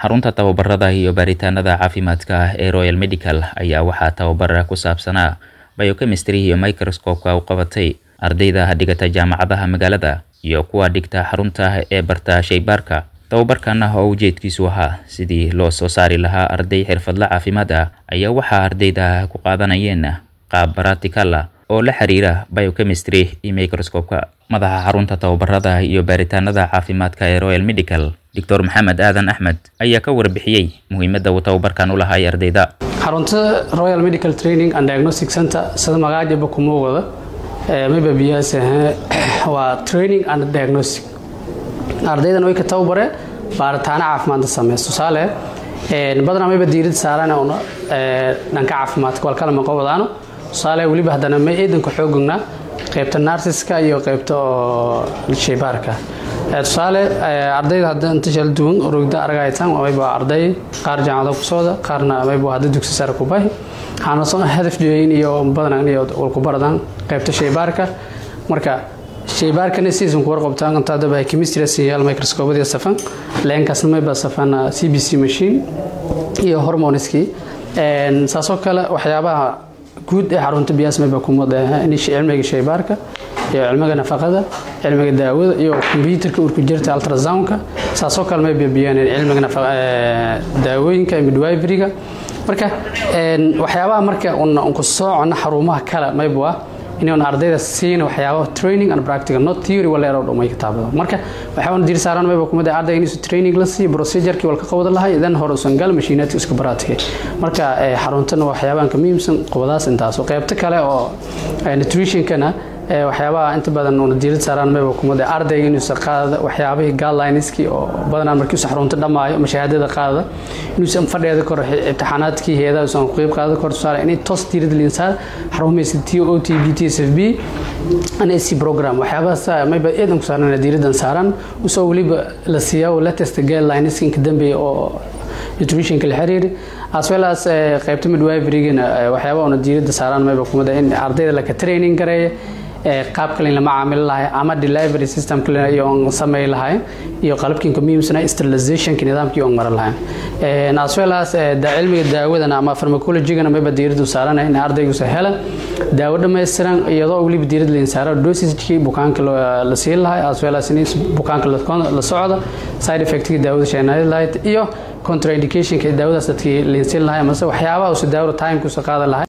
xarunta tababarada iyo baaritaanada caafimaadka ah ee royal medical ayaa waxaa tababara ku saabsanaa biochemistry iyo microscope-ka u qabatay ardayda dhigata jaamacadaha magaalada iyo kuwa dhigta xarunta ee barta shaybaarka tababarkan oo ujeedkiisu ahaa sidii loo soo saari lahaa arday xirfadle caafimaad ah ayaa waxaa ardayda ku qaadanayeen qaab baratikal ah oo la xiriira biochemistry iyo microscope-ka madaxa xarunta tababarada iyo baaritaanada caafimaadka ee royal medical doctor maxamed aadan axmed ayaa ka warbixiyey muhiimadda uu tababarkan u lahay ardayda xarunta royal medical training and diagnostic center sida magacaajaba kuma wada mayba biyahaas waa training and diagnostic ardaydan way ka tababare baaritaano caafimaadda sameys tusaale badanaa mayba diirada saaraan una dhanka caafimaadka walkala maqo wadaano tusaale weliba haddana may eedanka xoogognaa qaybta narsiska iyo qaybta oo shaybaarka tusaale ardayda hadda inta shal duwan rogda aragaytaan mayba arday qaar jaamacada ku socda qaarna mayba hadda dugsi sare ku bahi waxaana soo hadaf jeeyin iyo badan iyo walku baradaan qaybta shaybaarka marka shaybaarkana season ku warqabtaan inta hadda baa chemistry siyaal microscope safan leenkaasna mayba safan cbc machine iyo hormoneski saasoo kale waxyaabaha guud ee xarunta biyaas mayba kumada cilmiga shaybaarka iyo cilmiga nafaqada cilmiga daawada iyo kombyuutarka urku jirta ultrasoundka saasoo kale may biyaan cilmiga daawooyinka midwiferyga marka waxyaabaha marka ku soocona xarumaha kale maybu ah inaan ardayda siina waxyaaba training and practical not theory wala yaro dhamay kitaabada marka waxaan dir saaran mayba kumada ardayga inuu training la siiyo procedure-kii walka qabada lahay idan hore usan gal mashiinaadka iska baraadkay marka xaruntana waxyaabahan ka muhiimsan qobadaas intaas oo qaybta kale oo nutrition-kana waxyaabaha inta badan una diirad saaraan mayba kumada ardayga inuusan qaadada waxyaabihii guidelineskii oo badanaa markiisu xarunta dhammaayo ama shahaadada qaadada inuusan fadheeda kor imtixaanaadkii heedaha usan qeyb qaada kor tusaale inay toos diirad liinsaar xarumaysa t o t b t s f b nsc program waxyaabahaas mayba eedan ku saaran diiradan saaran usoo weliba la siiyaa latest guidelineska inka dambeeya oo nutritionka la xiriiri as well as qaybta midwiferygana waxyaabaha una diirada saaraan mayba kumada in ardayda laka training gareeya qaab kale lama caamili lahay ama delivery system kale iyo samey lahay iyo qalabkiinka muhiimsana sterilizationka nidaamkii on maran lahayn as well as cilmiga daawadana ama pharmacologygana mayba diiradu saarana in ardaygusa hela daawo dhammaystiran iyadoo weliba diirad lain saara dosagekii bukaanka la siin lahay as well as in bukaanka la socda side effectkii daawada sheenaadi lahayd iyo contraindicationka daawadaas dadkii lain siin lahay amase waxyaabaha usa daawada timekusa qaadan lahay